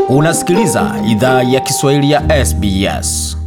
Unasikiliza idhaa ya Kiswahili ya SBS.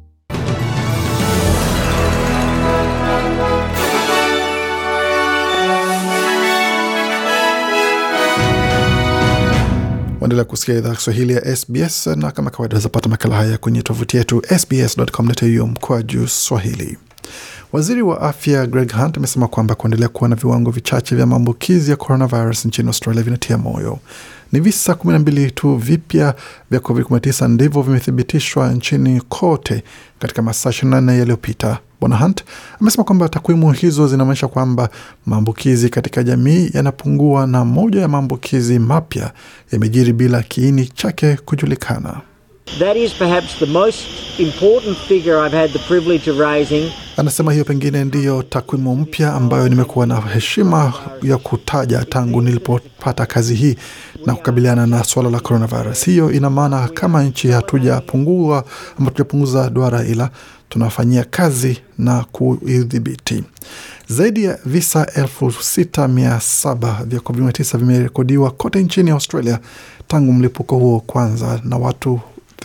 Waendelea kusikia idhaa Kiswahili ya SBS na kama kawaida zapata makala haya kwenye tovuti yetu sbs.com.au mkoa juu Swahili. Waziri wa afya Greg Hunt amesema kwamba kuendelea kuwa na viwango vichache vya maambukizi ya coronavirus nchini Australia vinatia moyo. Ni visa 12 tu vipya vya COVID-19 ndivyo vimethibitishwa nchini kote katika masaa 24 yaliyopita. Bwana Hunt amesema kwamba takwimu hizo zinaonyesha kwamba maambukizi katika jamii yanapungua na moja ya maambukizi mapya yamejiri bila kiini chake kujulikana. That is perhaps the most important figure I've had the privilege of raising. Anasema hiyo pengine ndiyo takwimu mpya ambayo nimekuwa na heshima ya kutaja tangu nilipopata kazi hii na kukabiliana na suala la coronavirus. Hiyo ina maana kama nchi hatujapungua ama tujapunguza duara, ila tunafanyia kazi na kuidhibiti. Zaidi ya visa elfu sita mia saba vya COVID-19 vimerekodiwa kote nchini Australia tangu mlipuko huo kwanza, na watu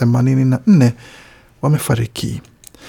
84 wamefariki.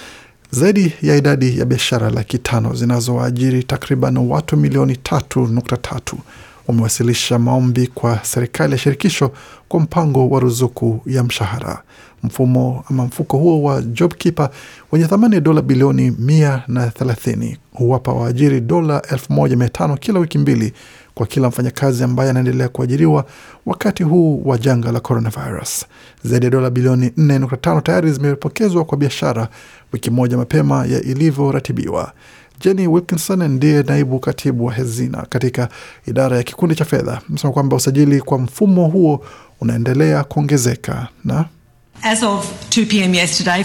Zaidi ya idadi ya biashara laki tano zinazoajiri takriban watu milioni tatu nukta tatu wamewasilisha maombi kwa serikali ya shirikisho kwa mpango wa ruzuku ya mshahara. Mfumo ama mfuko huo wa JobKeeper wenye thamani ya dola bilioni mia na thelathini huwapa waajiri dola elfu moja mia tano kila wiki mbili kwa kila mfanyakazi ambaye anaendelea kuajiriwa wakati huu wa janga la coronavirus. Zaidi ya dola bilioni 4.5 tayari zimepokezwa kwa biashara wiki moja mapema ya ilivyoratibiwa. Jenny Wilkinson ndiye naibu katibu wa hazina katika idara ya kikundi cha fedha, amesema kwamba usajili kwa mfumo huo unaendelea kuongezeka na As of 2 p.m. yesterday,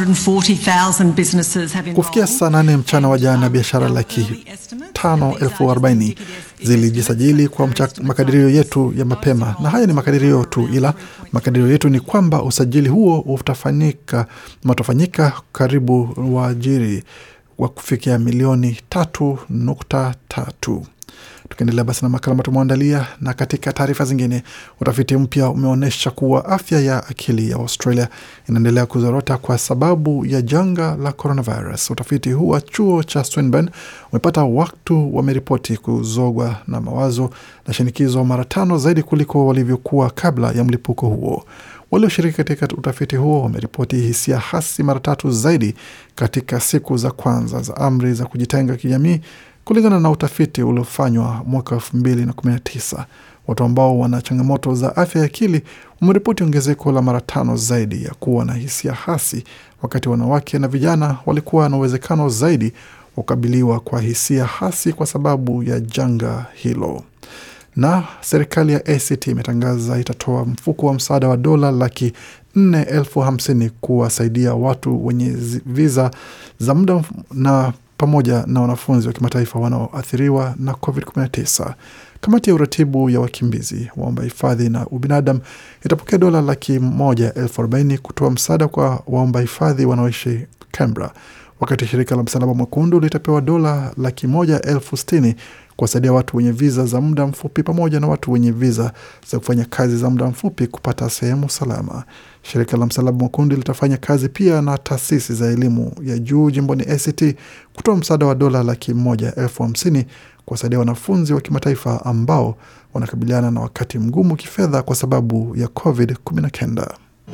540,000 businesses have kufikia saa nane mchana wa jana biashara laki tano elfu arobaini zilijisajili kwa mcha, makadirio yetu ya mapema, na haya ni makadirio tu, ila makadirio yetu ni kwamba usajili huo utafanyika utafanyika karibu waajiri wa kufikia milioni tatu nukta tatu. Tukiendelea basi na makala ambayo tumeandalia, na katika taarifa zingine, utafiti mpya umeonyesha kuwa afya ya akili ya Australia inaendelea kuzorota kwa sababu ya janga la coronavirus. Utafiti huu wa chuo cha Swinburne umepata watu wameripoti kuzogwa na mawazo na shinikizo mara tano zaidi kuliko walivyokuwa kabla ya mlipuko huo. Walioshiriki katika utafiti huo wameripoti hisia hasi mara tatu zaidi katika siku za kwanza za amri za kujitenga kijamii kulingana na utafiti uliofanywa mwaka elfu mbili na kumi na tisa. Watu ambao wana changamoto za afya ya akili wameripoti ongezeko la mara tano zaidi ya kuwa na hisia hasi, wakati wanawake na vijana walikuwa na uwezekano zaidi wa kukabiliwa kwa hisia hasi kwa sababu ya janga hilo. Na serikali ya ACT imetangaza itatoa mfuko wa msaada wa dola laki nne elfu hamsini kuwasaidia watu wenye viza za muda na pamoja na wanafunzi wa kimataifa wanaoathiriwa na COVID-19. Kamati ya uratibu ya wakimbizi, waomba hifadhi na ubinadamu itapokea dola laki moja elfu arobaini kutoa msaada kwa waomba hifadhi wanaoishi Canberra, wakati shirika la Msalaba Mwekundu litapewa dola laki moja elfu sitini kuwasaidia watu wenye viza za muda mfupi pamoja na watu wenye viza za kufanya kazi za muda mfupi kupata sehemu salama. Shirika la Msalaba Mwekundu litafanya kazi pia na taasisi za elimu ya juu jimboni ACT kutoa msaada wa dola laki moja elfu hamsini kuwasaidia wanafunzi wa kimataifa ambao wanakabiliana na wakati mgumu kifedha kwa sababu ya COVID-19.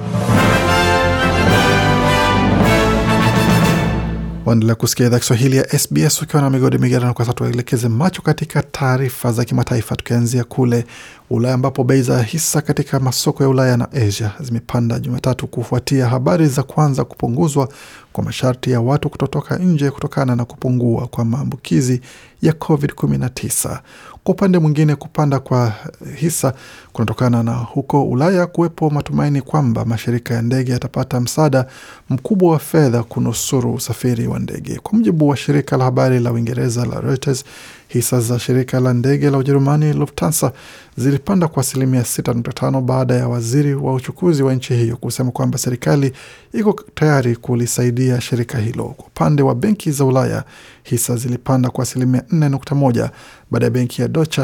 Waendelea kusikia idhaa Kiswahili ya SBS ukiwa na migodi migerano. Kwa sasa tuelekeze macho katika taarifa za kimataifa, tukianzia kule Ulaya ambapo bei za hisa katika masoko ya Ulaya na Asia zimepanda Jumatatu kufuatia habari za kwanza kupunguzwa kwa masharti ya watu kutotoka nje kutokana na kupungua kwa maambukizi ya COVID-19. Kwa upande mwingine, kupanda kwa hisa kunatokana na huko Ulaya kuwepo matumaini kwamba mashirika ya ndege yatapata msaada mkubwa wa fedha kunusuru usafiri wa ndege. Kwa mujibu wa shirika la habari la Uingereza la Reuters, hisa za shirika la ndege la Ujerumani Lufthansa zilipanda kwa asilimia 6.5 baada ya waziri wa uchukuzi wa nchi hiyo kusema kwamba serikali iko tayari kulisaidia shirika hilo. Kwa upande wa benki za Ulaya, hisa zilipanda kwa asilimia 4.1 baada ya benki ya Deutsche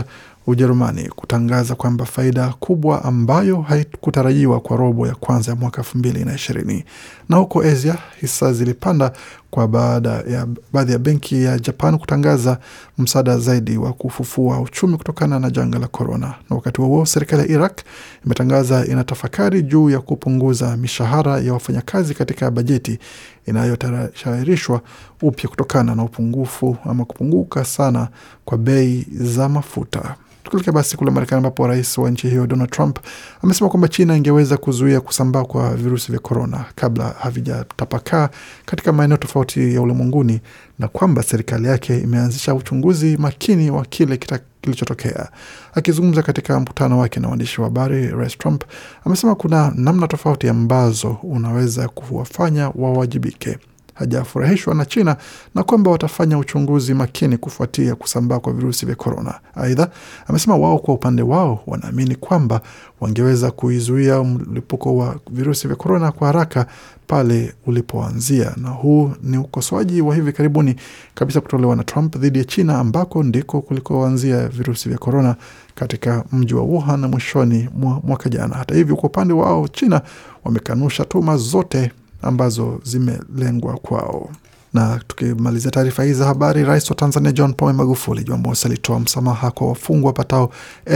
Ujerumani kutangaza kwamba faida kubwa ambayo haikutarajiwa kwa robo ya kwanza ya mwaka elfu mbili na ishirini. Na huko Asia hisa zilipanda kwa baada ya baadhi ya benki ya Japan kutangaza msaada zaidi wa kufufua uchumi kutokana na janga la korona. Na wakati huo serikali ya Iraq imetangaza inatafakari juu ya kupunguza mishahara ya wafanyakazi katika bajeti inayotayarishwa upya kutokana na upungufu ama kupunguka sana kwa bei za mafuta. Tukielekea basi kule Marekani ambapo rais wa nchi hiyo Donald Trump amesema kwamba China ingeweza kuzuia kusambaa kwa virusi vya korona kabla havijatapakaa katika maeneo tofauti ya ulimwenguni na kwamba serikali yake imeanzisha uchunguzi makini wa kile kilichotokea. Akizungumza katika mkutano wake na waandishi wa habari, rais Trump amesema kuna namna tofauti ambazo unaweza kuwafanya wawajibike hajafurahishwa na China na kwamba watafanya uchunguzi makini kufuatia kusambaa kwa virusi vya korona. Aidha, amesema wao kwa upande wao wanaamini kwamba wangeweza kuizuia mlipuko wa virusi vya korona kwa haraka pale ulipoanzia, na huu ni ukosoaji wa hivi karibuni kabisa kutolewa na Trump dhidi ya China ambako ndiko kulikoanzia virusi vya korona katika mji wa Wuhan mwishoni mwa mwaka jana. Hata hivyo, kwa upande wao China wamekanusha tuhuma zote ambazo zimelengwa kwao. Na tukimalizia taarifa hii za habari, rais wa Tanzania John Pombe Magufuli Jumamosi alitoa msamaha kwa wafungwa wapatao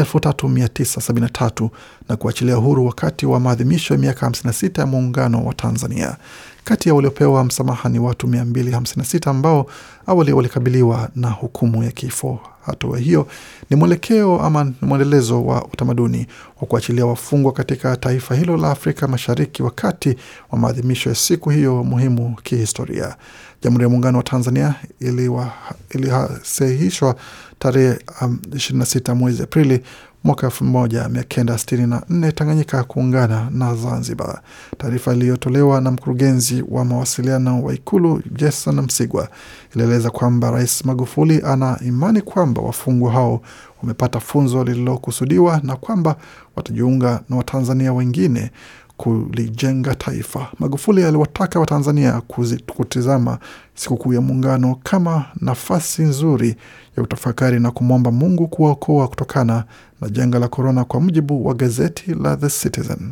3973 na kuachilia huru wakati wa maadhimisho ya miaka 56 ya muungano wa Tanzania. Kati ya waliopewa msamaha ni watu 256 ambao awali walikabiliwa na hukumu ya kifo. Hatua hiyo ni mwelekeo ama ni mwendelezo wa utamaduni wa kuachilia wafungwa katika taifa hilo la Afrika Mashariki wakati wa maadhimisho ya siku hiyo muhimu kihistoria. Jamhuri ya Muungano wa Tanzania ilisahihishwa tarehe um, 26 mwezi Aprili mwaka elfu moja mia kenda sitini na nne Tanganyika kuungana na Zanzibar. Taarifa iliyotolewa na mkurugenzi wa mawasiliano wa Ikulu Jason Msigwa ilieleza kwamba Rais Magufuli ana imani kwamba wafungwa hao wamepata funzo lililokusudiwa na kwamba watajiunga na Watanzania wengine kulijenga taifa. Magufuli aliwataka Watanzania kutizama sikukuu ya Muungano kama nafasi nzuri ya utafakari na kumwomba Mungu kuwaokoa kutokana na janga la korona, kwa mujibu wa gazeti la The Citizen.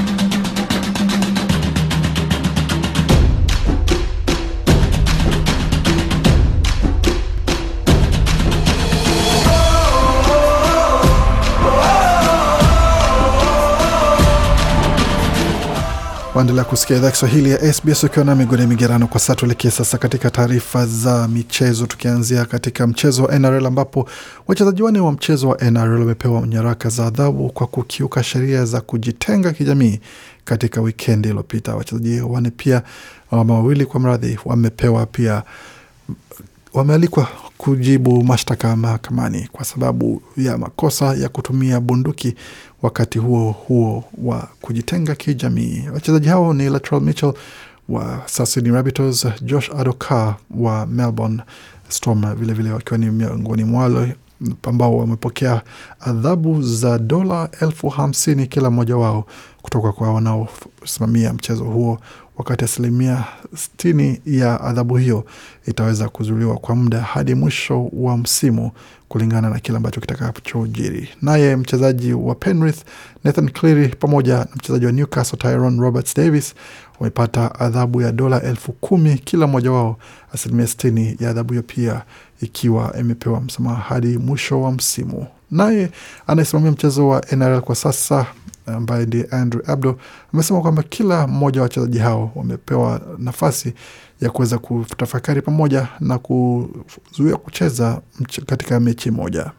Waendelea kusikia idhaa Kiswahili ya SBS ukiwa na migode migerano. Kwa sasa tuelekee sasa katika taarifa za michezo, tukianzia katika mchezo wa NRL ambapo wachezaji wanne wa mchezo wa NRL wamepewa nyaraka za adhabu kwa kukiuka sheria za kujitenga kijamii katika wikendi iliyopita. Wachezaji wanne pia ama wawili kwa mradhi wamepewa pia wamealikwa kujibu mashtaka mahakamani kwa sababu ya makosa ya kutumia bunduki wakati huo huo wa kujitenga kijamii. Wachezaji hao ni Latrell Mitchell wa Sydney Rabbitohs, Josh Adokar wa Melbourne Storm vilevile wakiwa ni miongoni mwao ambao wamepokea adhabu za dola elfu hamsini kila mmoja wao kutoka kwa wanaosimamia mchezo huo, wakati asilimia sitini ya adhabu hiyo itaweza kuzuliwa kwa muda hadi mwisho wa msimu kulingana na kile ambacho kitakachojiri. Naye mchezaji wa Penrith Nathan Cleary pamoja na mchezaji wa Newcastle Tyrone Roberts Davis wamepata adhabu ya dola elfu kumi kila mmoja wao, asilimia sitini ya adhabu hiyo pia ikiwa imepewa msamaha hadi mwisho wa msimu. Naye anayesimamia mchezo wa NRL kwa sasa ambaye ndiye Andrew Abdo amesema kwamba kila mmoja wa wachezaji hao wamepewa nafasi ya kuweza kutafakari pamoja na kuzuia kucheza katika mechi moja.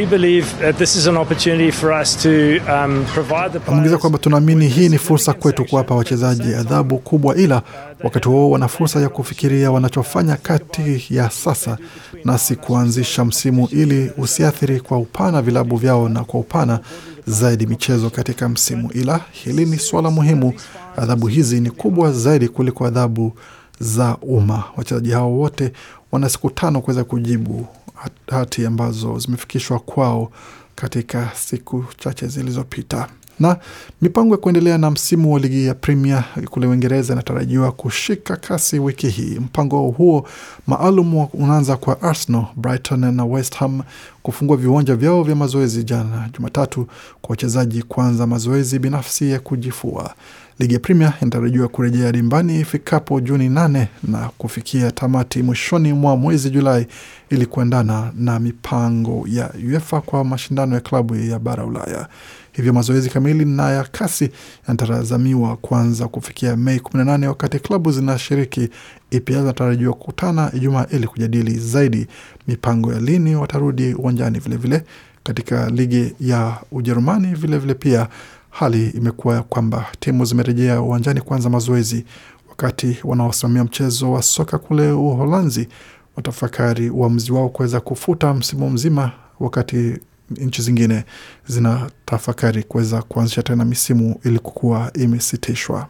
Ameongeza kwamba tunaamini hii ni fursa kwetu kuwapa wachezaji adhabu kubwa, ila wakati huo wana fursa ya kufikiria wanachofanya kati ya sasa nasi kuanzisha msimu ili usiathiri kwa upana vilabu vyao na kwa upana zaidi michezo katika msimu. Ila hili ni suala muhimu. Adhabu hizi ni kubwa zaidi kuliko adhabu za umma. Wachezaji hao wote wana siku tano kuweza kujibu hati ambazo zimefikishwa kwao katika siku chache zilizopita. Na mipango ya kuendelea na msimu wa ligi ya Premier kule Uingereza inatarajiwa kushika kasi wiki hii. Mpango huo maalum unaanza kwa Arsenal, Brighton na West Ham kufungua viwanja vyao vya mazoezi jana Jumatatu kwa wachezaji kuanza mazoezi binafsi ya kujifua. Ligi ya Premier inatarajiwa kurejea dimbani ifikapo Juni nane na kufikia tamati mwishoni mwa mwezi Julai ili kuendana na mipango ya UEFA kwa mashindano ya klabu ya bara Ulaya. Hivyo mazoezi kamili na ya kasi yanatazamiwa kuanza kufikia Mei 18 wakati klabu zinashiriki EPL zinatarajiwa kukutana Ijumaa ili kujadili zaidi mipango ya lini watarudi uwanjani. Vilevile katika ligi ya Ujerumani vilevile pia hali imekuwa kwamba timu zimerejea uwanjani kuanza mazoezi, wakati wanaosimamia mchezo wa soka kule Uholanzi watafakari uamuzi wao kuweza kufuta msimu mzima, wakati nchi zingine zinatafakari kuweza kuanzisha tena misimu ili kukuwa imesitishwa.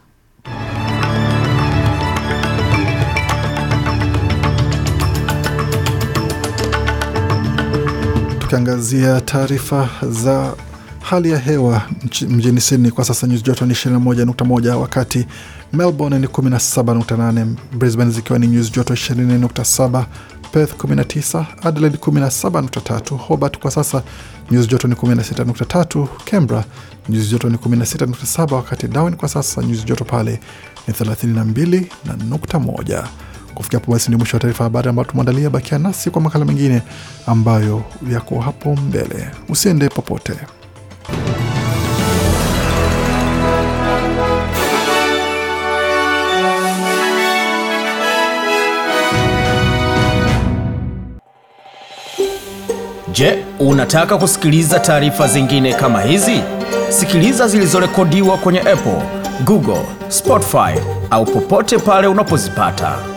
Tukiangazia taarifa za hali ya hewa mjini Sydney kwa sasa nyuzi joto ni 21.1, wakati Melbourne ni 17.8, Brisbane zikiwa ni nyuzi joto 20.7, Perth 19, Adelaide 17.3, Hobart kwa sasa nyuzi joto ni 16.3, Canberra nyuzi joto ni 16.7, wakati Darwin kwa sasa nyuzi joto pale ni 32.1. Kufikia hapo basi, ndio mwisho wa taarifa habari ambayo tumeandalia. Bakia nasi kwa makala mengine ambayo yako hapo mbele. Usiende popote. Je, unataka kusikiliza taarifa zingine kama hizi? Sikiliza zilizorekodiwa kwenye Apple, Google, Spotify au popote pale unapozipata.